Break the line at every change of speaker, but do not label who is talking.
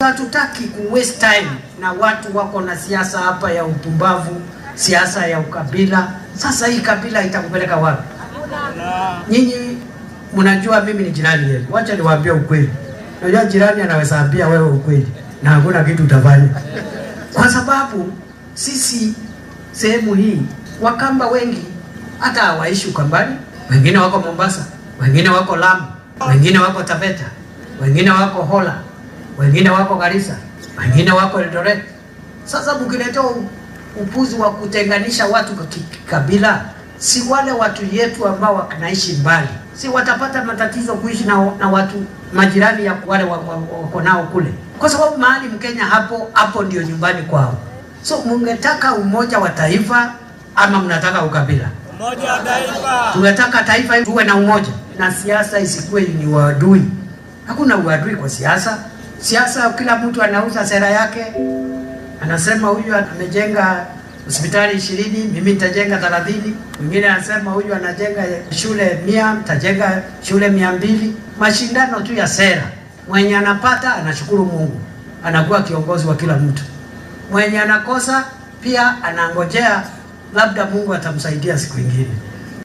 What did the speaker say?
hatutaki ku waste time na watu wako na siasa hapa ya upumbavu, siasa ya ukabila. Sasa hii kabila itakupeleka wapi? Nyinyi mnajua mimi ni jirani yenu, wacha niwaambie ukweli. Najua jirani anaweza ambia wewe ukweli na hakuna kitu utafanya, kwa sababu sisi sehemu hii Wakamba wengi hata hawaishi Ukambani, wengine wako Mombasa, wengine wako Lamu, wengine wako Taveta, wengine wako Hola, wengine wako Garissa, wengine wako Eldoret. Sasa mkiletea upuzi wa kutenganisha watu kwa kikabila, si wale watu yetu ambao wanaishi mbali, si watapata matatizo kuishi na, na watu majirani ya wale wako wa, nao kule, kwa sababu mahali Mkenya hapo hapo ndio nyumbani kwao. So mungetaka umoja wa taifa ama mnataka ukabila?
Umoja wa taifa.
Tunataka taifa tuwe na umoja na siasa isikuwe ni uadui. Hakuna uadui kwa siasa. Siasa, kila mtu anauza sera yake, anasema huyu amejenga hospitali ishirini, mimi nitajenga thelathini. Mwingine anasema huyu anajenga shule mia, nitajenga shule mia mbili. Mashindano tu ya sera. Mwenye anapata anashukuru Mungu, anakuwa kiongozi wa kila mtu. Mwenye anakosa pia anangojea labda Mungu atamsaidia siku ingine.